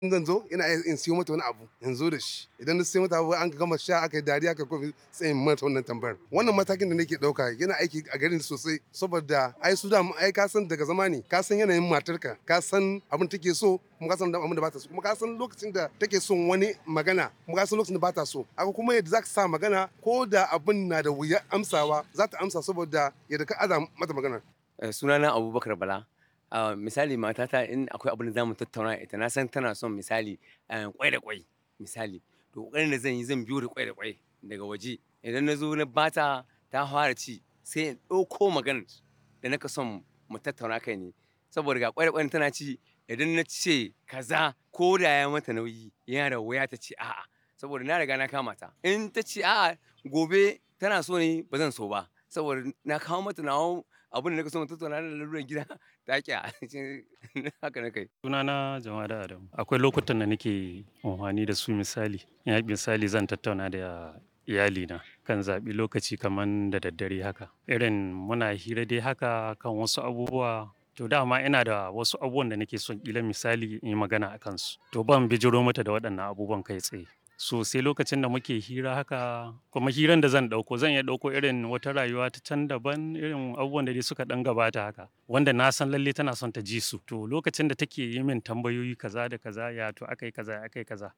in zan zo ina in siyo mata wani abu in zo da shi idan na siyo mata abu an gama sha aka yi dariya aka kofi sai in mata wannan tambayar wannan matakin da nake dauka yana aiki a garin sosai saboda ai su da ai ka san daga zama ne ka san yanayin matarka ka san abin take so kuma ka san abin da bata so kuma ka san lokacin da take son wani magana kuma ka san lokacin da bata so aka kuma yadda zaka sa magana ko da abin na da wuya amsawa za ta amsa saboda yadda ka aza mata magana sunana abubakar bala Uh, misali matata in akwai abin da zamu tattauna ita na san tana son misali kwai da kwai misali to kokarin da zan yi zan biyo da kwai da kwai daga waje idan na zo na bata ta fara ci sai in ɗauko maganar da naka son mu tattauna kai ne saboda ga kwai da kwai tana ci idan na ce kaza ko da ya mata nauyi yana da wuya ta ce a'a saboda na riga na kama ta in ta ce a'a gobe tana so ne ba zan so ba saboda na kawo mata nawa abin da na so mu tattauna da lalurar gida ta ƙi haka na kai. Sunana Jamada Adamu. Akwai lokutan da nake amfani da su misali. Ya misali zan tattauna da iyalina kan zaɓi lokaci kamar da daddare haka. Irin muna hira dai haka kan wasu abubuwa to dama ina da wasu abubuwan da nake son ƙila misali in yi magana a kansu. To ban bijiro mata da waɗannan abubuwan kai tsaye. So sai lokacin da muke hira haka kuma hiran da zan ɗauko zan iya ɗauko irin wata rayuwa ta can daban irin abubuwan da dai suka ɗan gabata haka wanda na san lalle tana son ta ji su to lokacin da take yi min tambayoyi kaza da kaza ya to akai kaza akai kaza